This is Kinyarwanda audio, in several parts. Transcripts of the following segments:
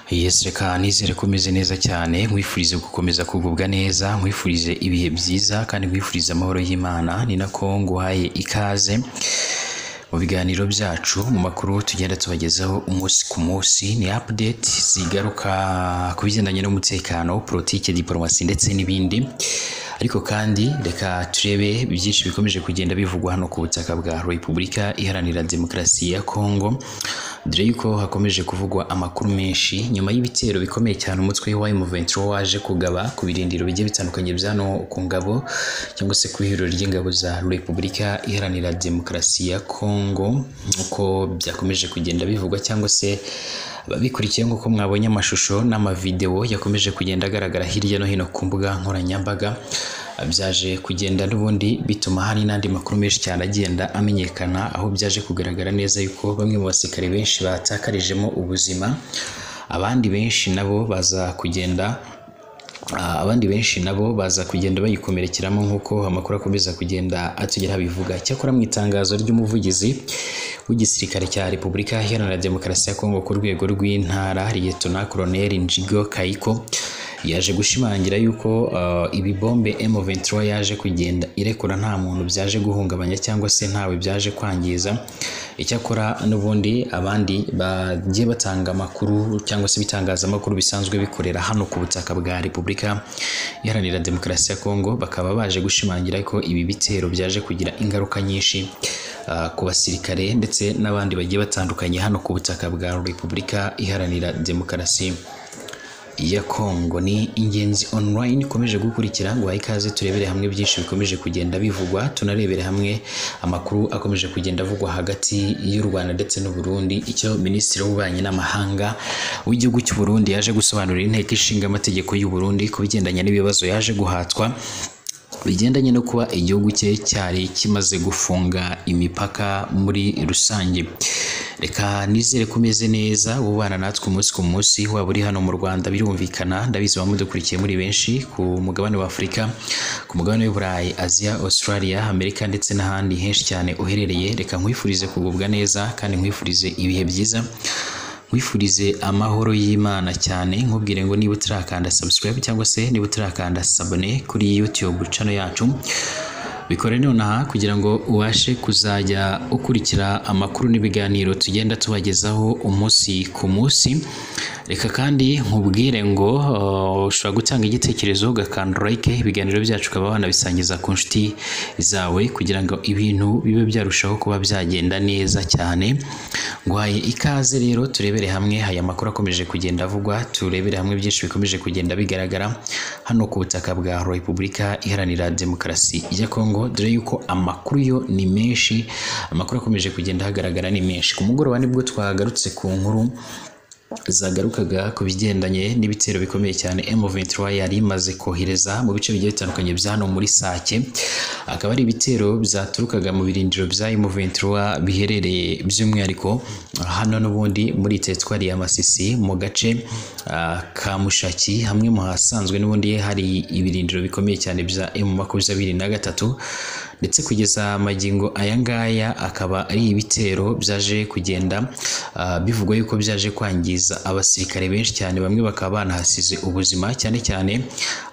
Yes reka nizere ko umeze neza cyane nkwifurize gukomeza kugubwa neza nkwifurije ibihe byiza kandi nkwifurize amahoro y'Imana ni nako nguhaye ikaze mu biganiro byacu mu makuru tugenda tubagezaho umunsi ku munsi ni update zigaruka ku bigendanye n'umutekano politike diporomasi ndetse n'ibindi ariko kandi reka turebe byinshi bikomeje kugenda bivugwa hano ku butaka bwa repubulika iharanira demokarasi ya kongo dore yuko hakomeje kuvugwa amakuru menshi nyuma y'ibitero bikomeye cyane umutwe wa M23 waje kugaba ku birindiro bigiye bitandukanye byano ku ngabo cyangwa se ku ihuriro ry'ingabo za repubulika iharanira demokarasi ya kongo uko byakomeje kugenda bivugwa cyangwa se ababikurikiye nk'uko mwabonye amashusho n'amavideo yakomeje kugenda agaragara hirya no hino ku mbuga nkoranyambaga byaje kugenda n'ubundi bituma hari n'andi makuru menshi cyane agenda amenyekana aho byaje kugaragara neza yuko bamwe mu basirikare benshi batakarijemo ubuzima abandi benshi nabo baza kugenda Ah, abandi benshi nabo baza kugenda bayikomerekeramo nk'uko amakuru akomeza kugenda atugeraho abivuga cyakora mu itangazo ry'umuvugizi w'igisirikare cya repubulika iharanira demokarasi ya kongo ku rwego rw'intara liyetona koloneli njigo kayiko yaje gushimangira yuko ah, ibi bombe M23 yaje kugenda irekura nta muntu byaje guhungabanya cyangwa se ntawe byaje kwangiza icyakora n'ubundi abandi bagiye batanga amakuru cyangwa se ibitangazamakuru bisanzwe bikorera hano ku butaka bwa repubulika iharanira demokarasi ya kongo bakaba baje gushimangira ko ibi bitero byaje kugira ingaruka nyinshi ah, ku basirikare ndetse n'abandi bagiye batandukanye hano ku butaka bwa repubulika iharanira demokarasi ya Kongo ni ingenzi online ikomeje gukurikira ngo ikaze turebere hamwe byinshi bikomeje kugenda bivugwa tunarebere hamwe amakuru akomeje kugenda avugwa hagati y'u Rwanda ndetse n'u Burundi icyo minisitiri w'ububanyi n'amahanga w'igihugu cy'u Burundi yaje gusobanurira inteko ishinga amategeko y'u Burundi ku bigendanye n'ibibazo yaje guhatwa bigendanye no kuba igihugu cye cyari kimaze gufunga imipaka muri rusange reka nizere ko umeze neza ubana natwe umunsi ku munsi waba uri hano mu rwanda birumvikana ndabizi mudukurikiye muri benshi ku mugabane wa afurika ku mugabane w'i burayi aziya australia amerika ndetse n'ahandi henshi cyane uherereye reka nkwifurize kugubwa neza kandi nkwifurize ibihe byiza nkwifurize amahoro y'imana cyane nkubwire ngo niba utarakanda subscribe cyangwa se niba utarakanda sabone kuri youtube channel yacu bikore nonaha kugira ngo ubashe kuzajya ukurikira amakuru n'ibiganiro tugenda tubagezaho umunsi ku munsi reka kandi nkubwire ngo uh, ushobora gutanga igitekerezo ugakanda like ibiganiro byacu ukaba wanabisangiza ku nshuti zawe kugira ngo ibintu bibe byarushaho kuba byagenda neza cyane nguhaye ikaze rero turebere hamwe aya makuru akomeje kugenda avugwa turebere hamwe byinshi bikomeje kugenda bigaragara hano ku butaka bwa repubulika iharanira demokarasi ya kongo dore yuko amakuru yo ni menshi amakuru akomeje kugenda hagaragara ni menshi ku mugoroba nibwo twagarutse ku nkuru zagarukaga ku bigendanye n'ibitero bikomeye cyane M23 yari imaze kohereza mu bice bigiye bitandukanye bya hano muri Sake akaba ari ibitero byaturukaga mu birindiro bya M23 biherereye by'umwihariko hano n'ubundi muri teritwari ya Masisi mu gace ah, ka Mushaki hamwe mu hasanzwe n'ubundi hari ibirindiro bikomeye cyane bya M23 ndetse kugeza magingo aya ngaya akaba ari ibitero byaje kugenda ah, bivugwa yuko byaje kwangiza kwangiza abasirikare benshi cyane bamwe bakaba banahasize ubuzima cyane cyane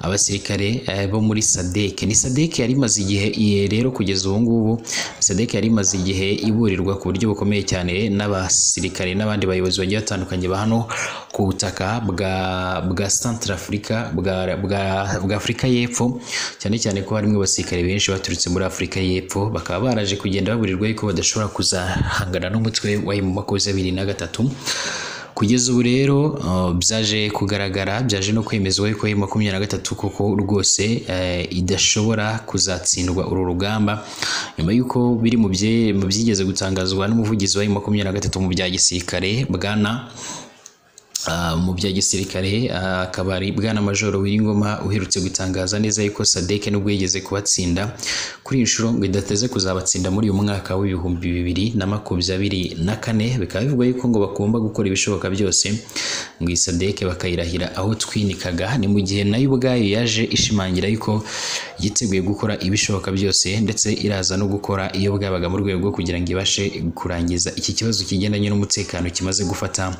abasirikare eh, bo muri SADC ni SADC yari imaze igihe iye rero kugeza ubu ngubu SADC yari imaze igihe iburirwa ku buryo bukomeye cyane n'abasirikare n'abandi bayobozi bagiye batandukanye ba hano ku butaka bwa bwa Centrafrica bwa bwa, bwa Afurika y'Epfo cyane cyane ko harimo abasirikare benshi baturutse muri Afurika y'Epfo bakaba baraje kugenda baburirwa yuko badashobora kuzahangana n'umutwe wa M23 kugeza ubu rero uh, byaje kugaragara byaje no kwemezwa yuko M makumyabiri na gatatu koko rwose eh, idashobora kuzatsindwa uru rugamba nyuma y'uko biri mu bye- mu byigeze gutangazwa n'umuvugizi wa M makumyabiri na gatatu mu bya gisirikare bwana Ah, mu bya gisirikare ah, akaba ari bwana majoro wiringoma uherutse gutangaza neza yuko sadek nubwo yigeze kubatsinda kuri iyi nshuro ngo idateze kuzabatsinda muri uyu mwaka w'ibihumbi bibiri na makumyabiri na kane bikaba bivugwa yuko ngo bagomba gukora ibishoboka byose ngo iyi sadeke bakayirahira aho twinikaga ni mu gihe nayo ubwayo yaje ishimangira yuko yiteguye gukora ibishoboka byose ndetse iraza no gukora iyo bwabaga mu rwego rwo kugira ngo ibashe kurangiza iki kibazo kigendanye n'umutekano kimaze gufata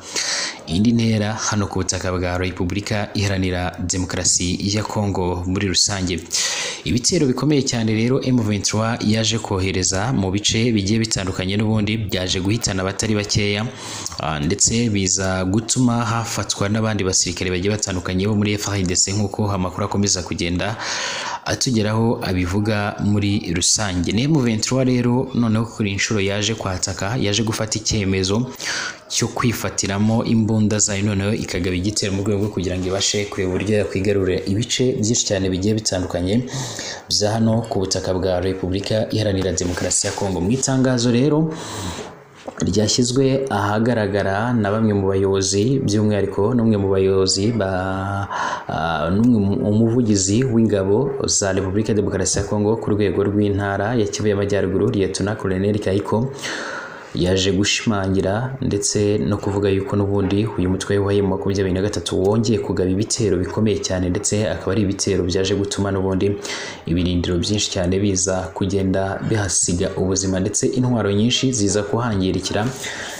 indi ntera hano ku butaka bwa repubulika iharanira demokarasi ya kongo muri rusange ibitero bikomeye cyane rero M23 yaje kohereza mu bice bigiye bitandukanye n'ubundi byaje guhitana abatari bakeya ah, ndetse biza gutuma hafatwa n'abandi basirikare bagiye batandukanye bo muri FARDC nk'uko amakuru akomeza kugenda atugeraho abivuga muri rusange ni M23 rero noneho kuri inshuro yaje kwataka yaje gufata icyemezo cyo kwifatiramo imbunda zayo noneho ikagaba igitero mu rwego rwo kugira ngo ibashe kureba uburyo yakwigarurira ibice byinshi cyane bigiye bitandukanye bya hano ku butaka bwa repubulika iharanira demokarasi ya kongo mu itangazo rero ryashyizwe ahagaragara na bamwe mu bayobozi by'umwihariko n'umwe mu bayobozi ba ah, n'umwe mu- umuvugizi w'ingabo za repubulika demokarasi ya kongo ku rwego rw'intara ya kivu y'amajyaruguru liyetona koloneli kayiko yaje gushimangira ndetse no kuvuga yuko n'ubundi uyu mutwe w'uwaye mu makumyabiri na gatatu wongeye kugaba ibitero bikomeye cyane ndetse akaba ari ibitero byaje gutuma n'ubundi ibirindiro byinshi cyane biza kugenda bihasiga ubuzima ndetse intwaro nyinshi ziza kuhangirikira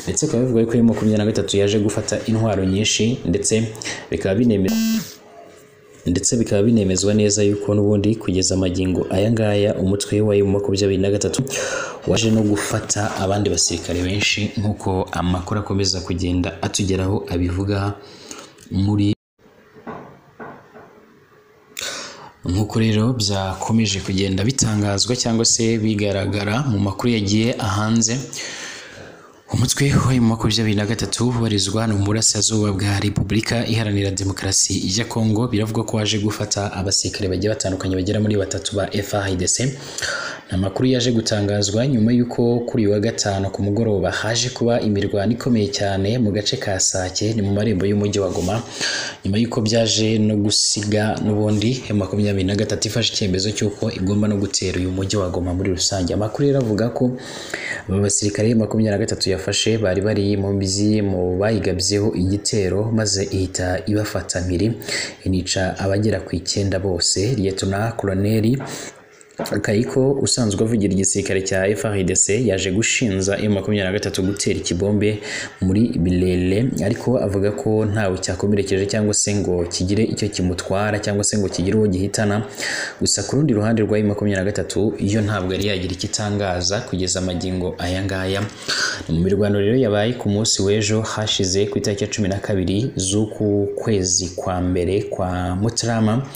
ndetse bikaba bivugwa yuko uyu makumyabiri na gatatu yaje gufata intwaro nyinshi ndetse bikaba binemera ndetse bikaba binemezwa neza yuko n'ubundi kugeza magingo aya ngaya umutwe wa mu makumyabiri na gatatu waje no gufata abandi basirikare benshi nk'uko amakuru akomeza kugenda atugeraho abivuga muri nk'uko rero byakomeje kugenda bitangazwa cyangwa se bigaragara mu makuru yagiye ahanze umutwe wa mu makumyabiri na gatatu ubarizwa hano mu burasirazuba bwa repubulika iharanira demokarasi ya kongo biravugwa ko waje gufata abasirikare bagiye batandukanye bagera muri batatu ba FARDC ni amakuru yaje gutangazwa nyuma y'uko kuri uyu wa gatanu ku mugoroba haje kuba imirwano ikomeye cyane mu gace ka Sake ni mu marembo y'umujyi wa Goma nyuma y'uko byaje no gusiga n'ubundi ya makumyabiri na gatatu ifashe icyemezo cy'uko igomba no gutera uyu mujyi wa Goma muri rusange amakuru rero avuga ko aba basirikare makumyabiri na gatatu yafashe bari bari mu mbizi mu bayigabyeho igitero maze ihita ibafata mpiri inica abagera ku icyenda bose liyetona koloneli Kayiko usanzwe avugira igisirikare cya FARDC yaje gushinza M23 gutera ikibombe muri Bilele ariko avuga ko ntawe cyakomerekeje cyangwa se ngo kigire icyo kimutwara cyangwa se ngo kigire uwo gihitana gusa ku rundi ruhande rwa M23 yo ntabwo yari yagira icyo itangaza kugeza magingo aya ngaya Ni mu mirwano rero yabaye ku munsi w'ejo hashize ku itariki ya cumi na kabiri z'uku kwezi kwa mbere kwa Mutarama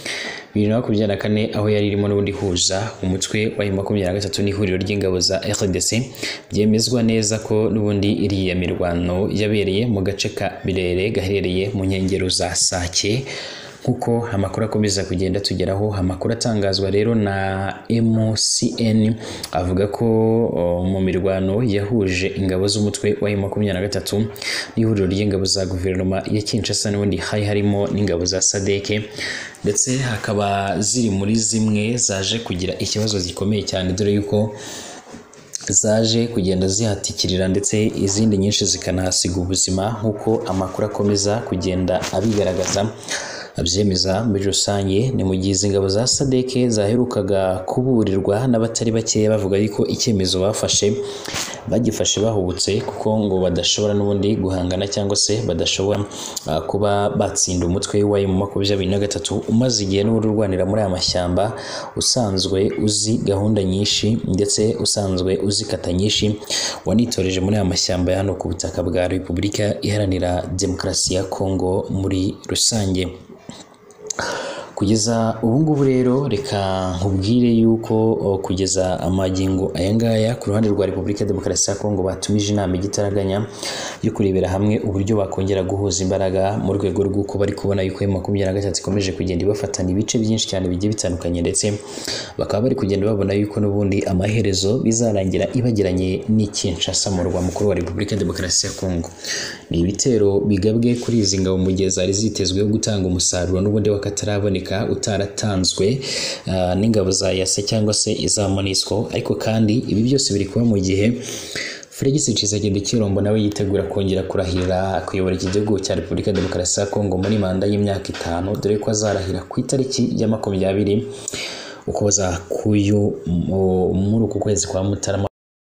bibiri na makumyabiri na kane aho yari irimo n'ubundi ihuza umutwe wa makumyabiri na gatatu n'ihuriro ry'ingabo za RDC byemezwa neza ko n'ubundi iriya mirwano yabereye mu gace ka Birere gaherereye mu nkengero za Sake nk'uko amakuru akomeza kugenda tugeraho amakuru atangazwa rero na MCN avuga ko o, mu mirwano yahuje ingabo z'umutwe wa M23 n'ihuriro ry'ingabo za guverinoma ya Kinshasa n'ubundi hari harimo n'ingabo za SADC ndetse hakaba ziri muri zimwe zaje kugira ikibazo gikomeye cyane dore yuko zaje kugenda zihatikirira ndetse izindi nyinshi zikanahasiga ubuzima nk'uko amakuru akomeza kugenda abigaragaza abyemeza muri rusange ni mu gihe izi ngabo za sadeke zaherukaga kuburirwa n'abatari bakeya bavuga yuko icyemezo bafashe bagifashe bahubutse kuko ngo badashobora n'ubundi guhangana cyangwa se badashobora ah, kuba batsinda umutwe wa mu makumyabiri na gatatu umaze igihe n'ubundi urwanira muri aya mashyamba usanzwe uzi gahunda nyinshi ndetse usanzwe uzi kata nyinshi wanitoreje muri aya mashyamba ya hano ku butaka bwa repubulika iharanira demokarasi ya kongo muri rusange kugeza ubu ngubu rero reka nkubwire yuko o, kugeza amagingo aya ngaya ku ruhande rwa repubulika demokarasi ya kongo batumije inama igitaraganya yo kurebera hamwe uburyo bakongera guhuza imbaraga mu rwego rw'uko bari kubona yuko emu makumyabiri na gatatu ikomeje kugenda ibafatana ibice byinshi cyane bigiye bitandukanye ndetse bakaba bari kugenda babona yuko n'ubundi amaherezo bizarangira ibagiranye n'i Kinshasa mu murwa mukuru wa repubulika demokarasi ya kongo ni ibitero bigabwe kuri izi ngabo mu gihe zari zitezweho gutanga umusaruro n'ubundi wakataraboneka utaratanzwe ah, n'ingabo za yase cyangwa se iza monisco ariko kandi ibi byose biri kuba mu gihe Felix Tshisekedi Tshilombo nawe yitegura kongera kurahira kuyobora iki gihugu cya Repubulika ya Demokarasi ya Kongo muri manda y'imyaka itanu dore ko azarahira ku itariki ya makumyabiri Ukuboza k'uyu mu- muri uku kwezi kwa Mutarama